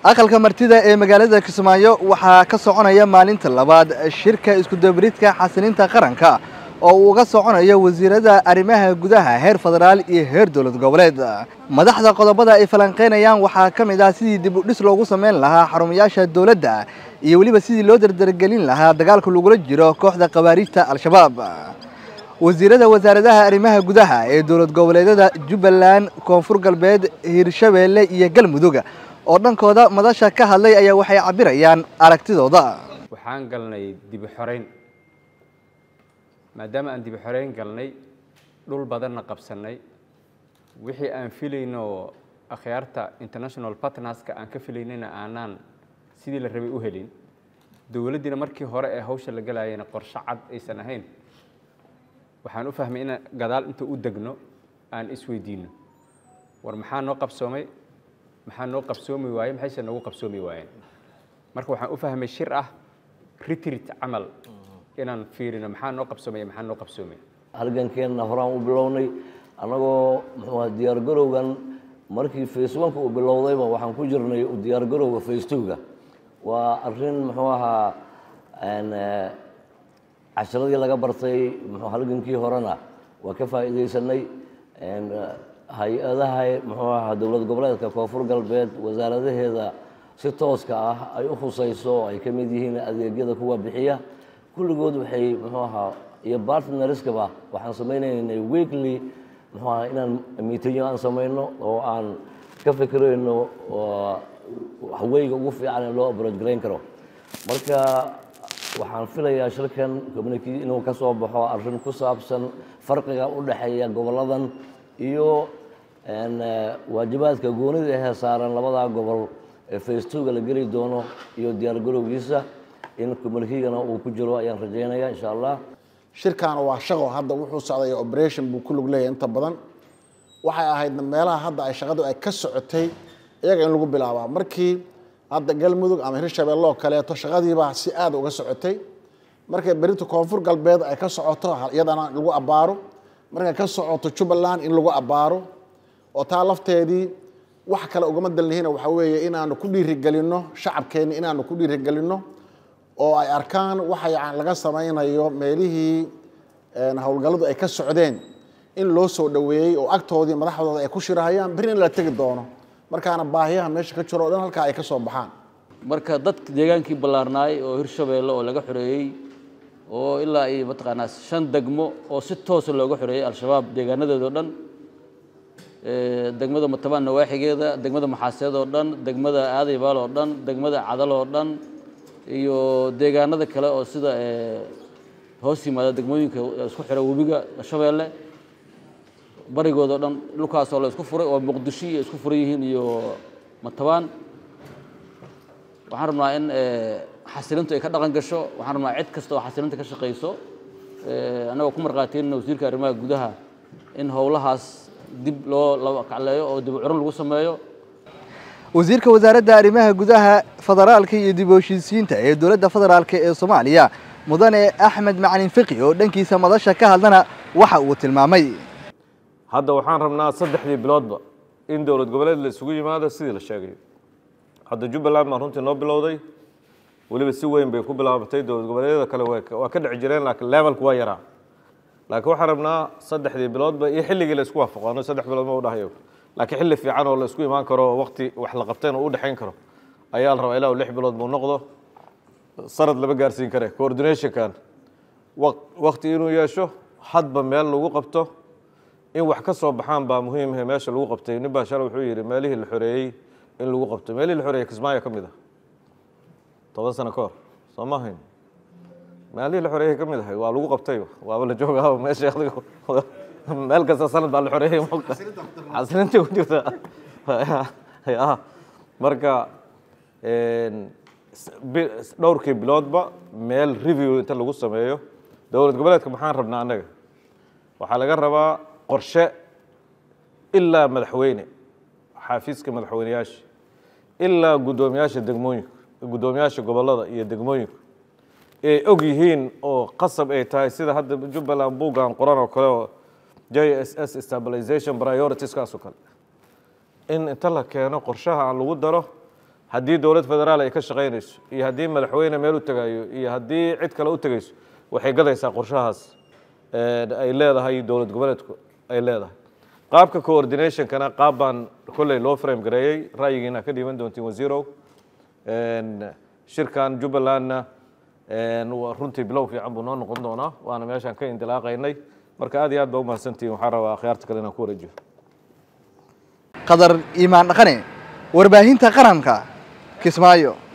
aqalka martida ee magaalada kismaayo waxaa ka soconaya maalinta labaad shirka iskudabaridka xasilinta qaranka oo uu uga soconayo wasiirada arrimaha gudaha heer federaal iyo heer dowlad goboleed madaxda qodobada ay falanqeynayaan waxaa ka mid ah sidii dib u dhis loogu samayn lahaa xarumayaasha dowladda iyo weliba sidii loo dardargelin lahaa dagaalka lagula jiro kooxda khawaariijta al-shabaab wasiirada wasaaradaha arrimaha gudaha ee dowlad goboleedyada jubbaland koonfur galbeed hirshabeelle iyo galmudug oo dhankooda madasha ka hadlay ayaa waxay cabirayaan aragtidooda waxaan galnay dibi xoreyn maadaama aan dibi xoreyn galnay dhul badanna qabsannay wixii aan filayno akhyaarta international partnerska aan ka filaynayna aanaan sidii la rabay u helin dowladdiina markii hore ee hawsha la galayana qorshe cad aysan ahayn waxaan u fahmay in gadaal inta u degno aan isweydiino war maxaa noo qabsoomay maxaa noo qabsoomi waaye maxayse noogu qabsoomi waayeen marka waxaan u fahmay shir ah retreat camal inaan fiirino maxaa noo qabsoomaya maxaa noo qabsoomay halgankeenna horaan u bilownay annagoo muxuu aha diyaargarowgan markii faceonka uu bilowdayba waxaan ku jirnay diyaargarowga facetowga waa arrin muxuu ahaa casharadii laga bartay muxuu halgankii horena waa ka faa'iidaysanay hay-adaha muxuu ahaa dowlad goboleedka koonfur galbeed wasaaradaheeda si tooska ah ay u khusayso ay ka mid yihiin adeegyada kuwa bixiya kulligood waxay muxuu ahaa iyo bartnerskaba waxaan samaynaynay weekly muxuu ahaa inaan miitinyo aan samayno oo aan ka fikirayno haweyga ugu fiican ee loo abroj garayn karo marka waxaan filayaa shirkan community inuu ka soo baxo arrin ku saabsan farqiga u dhexeeya goboladan iyo waajibaadka goonida ahee saaran labadaa gobol ee facetowga la geli doono iyo diyaargarowgiisa in communikigana uu ku jiro ayaan rajaynaya insha allah shirkaana waa shaqo hadda wuxuu socday operation buu ku lug leeyahay inta badan waxay ahayd meelaha hadda ay shaqadu ay ka socotay iyaga in lagu bilaabaa markii hadda galmudug ama hirshabeelle oo kaleeto shaqadiibaa si aada uga socotay markay berinta koonfur galbeed ay ka socoto iyadana lagu abbaaro markay ka socoto jubbaland in lagu abbaaro oo taa lafteedii wax kale ugama dalnihina waxaa weeye inaanu ku dhiirigelinno shacabkeenni inaanu ku dhiirigelinno oo ay arkaan waxa yacan laga samaynayo meelihii howlgalladu ay ka socdeen in loo soo dhoweeyey oo agtoodii madaxdooda ay ku shirahayaan beri in la tegi doono markaana baahiyaha meesha ka jiro o dhan halkaa ay ka soo baxaan marka dadka deegaankii ballaarnaay oo hirshabeelle oo laga xoreeyey oo ilaa iyo mataqaanaa shan degmo oo si toosa looga xoreeyey al-shabaab deegaanadeeda o dhan degmada matabaan nawaaxigeeda degmada maxaaseed oo dhan degmada aadaybaal oo dhan degmada cadal oo dhan iyo deegaanada kale oo sida hoos yimaada degmooyinka isku xira webiga shabeelle barigooda o dhan dhulkaasoo la isku furay oo muqdisho iyo isku furan yihiin iyo matabaan waxaan rabnaa in xasilintu ay ka dhaqan gasho waxaan rabnaa cid kasta oo xasilinta ka shaqayso annagoo ku marqaateenna wasiirka arrimaha gudaha in howlahaas dib loo laba kacleeyo oo dib u curin lagu sameeyo wasiirka wasaaradda arrimaha gudaha federaalka iyo dib u heshiisiinta ee dowladda federaalk ee soomaaliya mudane axmed macalin fiqi oo dhankiisa madasha ka hadlana waxa uu tilmaamay hadda waxaan rabnaa saddexdii biloodba in dowlad goboleed la isugu yimaado sidii la sheegayo hadda jubbaland baa runtii noo bilowday weliba si weyn bay ku bilaabatay dowlad goboleedyada kale waa ka dhici jireen laakiin levelku waa yaraa laakiin waxaan rabnaa saddexdii biloodba iyo xilligii la isku waafaqano saddex bilood ma u dhahayo laakiin xilli fiican oo la isku imaan karo waqti wax la qabteen oo u dhexayn karo ayaa la rabaa ilaa lix bilood buu noqdo sanad lama gaarsiin kare coordinationkan waqti inuu yeesho hadba meel lagu qabto in wax ka soo baxaan baa muhiimhe meesha lagu qabtay nin baa shalay wuxuu yidhi meelihii la xoreeyey in lagu qabto meelihii la xoreeyey kismaayo ka mid ah toban sano ka hor soo ma hayn meelihii la xoreeyey ka mid ahay waa lagu qabtay waaba la joogaaba meesha adigo meel kasta sanad baa la xoreeyey moogta xasilinta ku jirta marka dhowrkii biloodba meel review inta lagu sameeyo dowlad goboleedka maxaan rabnaa annaga waxaa laga rabaa qorshe ilaa madaxweyne xaafiiska madaxweyneyaasha ilaa guddoomiyaasha degmooyinka guddoomiyaasha gobollada iyo degmooyinka ay og yihiin oo qasab ay tahay sida hadda jubbaland buuggan qoran oo kale oo j s s stabilization prioritieskaaso kale in inta la keeno qorshaha aan lagu daro haddii dowlad federaal ay ka shaqaynayso iyo haddii madaxweyne meel u tagayo iyo haddii cid kale u tegayso waxay gadaysaa qorshahaas ay leedahay dowlad goboleedku ay leedahay qaabka coordinationkana qaab baan kolley loo frame gareeyey ra'yigiina ka dhiiban doontiin wasiirow shirkan jubbalandna runtii bilow fiican buu noo noqon doonaa waana meeshaan ka indilaaqaynay marka aad iyo aad baa umahadsantihin waxaan rabaa akhyaarta kale inaan ku wareejiyo qadar iimaan dhaqane warbaahinta qaranka kismaayo